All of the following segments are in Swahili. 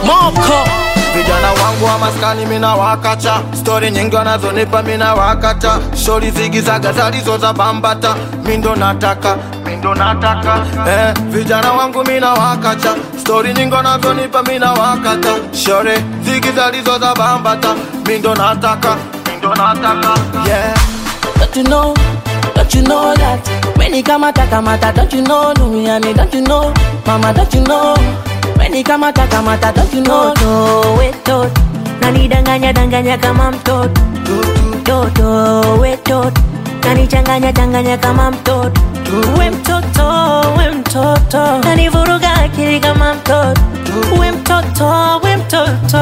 moko vijana wangu wa maskani mina wakacha stori nyingi wanazonipa mina wakacha shori zigizaga zalizo za bambata mindo nataka mindo nataka eh, vijana wangu mina wakacha stori nyingi wanazonipa mina wakata shori zigi zalizo za bambata mindo nataka mindo nataka yeah. Don't you know, don't you know that When he kamata kamata, don't you know Duniani, don't you know Mama, don't you know When he kamata kamata, don't you know Toto wetot nanidanganya danganya kama mtoto Toto wetot nanichanganya changanya kama mtoto we mtoto we mtoto nanivuruga akili kama mtoto we mtoto we mtoto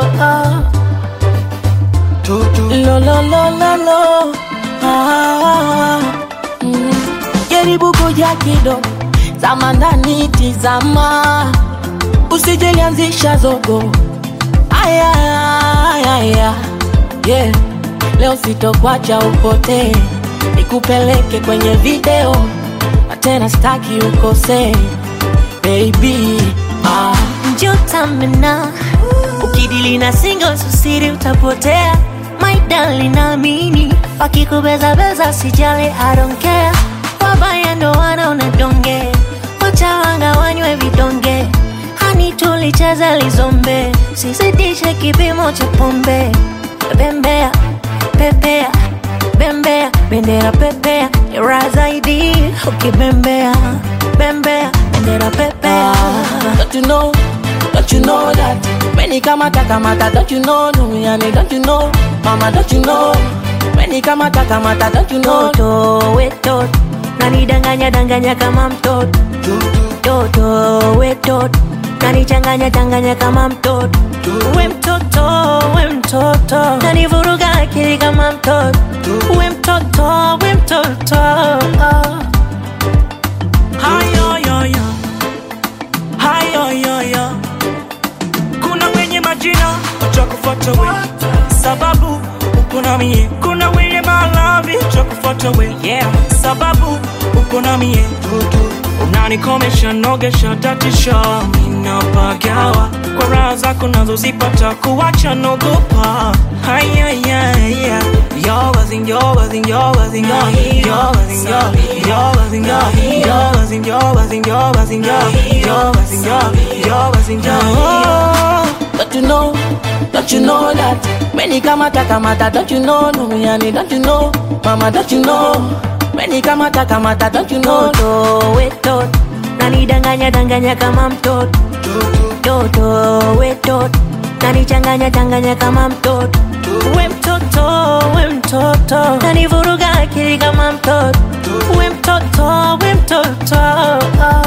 Lo lo lo lo lo ah, mm. Jaribu kuja kidogo Zama ndani tizama Usijelianzisha zogo Aya, aya, aya yeah. Leo sitokwacha upotee Nikupeleke kwenye video Na tena staki ukosee Baby ah. njotamena ukidili na singo susiri utapotea my darling naamini wakikubezabeza sijali I don't care wabaya ndo wanaona donge wachawanga wanywe vidonge hani tulicheza lizombe sizidishe kipimo cha pombe bembea pepea bembea bendera pepea ra zaidi ukibembea bembea bendera pepea Don't you know, don't you know that When he kamata kamata, don't you know Duniani, don't you know Mama, don't you know When he kamata kamata, don't you know toto wetot nanidanganya danganya kama mtoto toto wetot nanichanganya changanya kama mtoto we mtoto we mtoto nanivuruga akili kama mtoto we mtoto we mtoto hayoyoyo hayoyoyo kuna wenye majina watakufuata we sababu uko na mie kuna wenye malavi watakufuata we yeah. sababu uko na mie unanikomesha nogesha tatisha minapagawa kwa raha zako nazozipata kuwacha nogopa hayayaya Don't you know, don't you know that When he kamata kamata, don't you know Duniani, don't you know Mama, don't you know When he kamata kamata, don't you know toto wetot nanidanganya danganya kama mtoto toto wetot nanichanganya changanya kama mtoto we mtoto we mtoto nanivuruga akili kama mtoto we mtoto we mtoto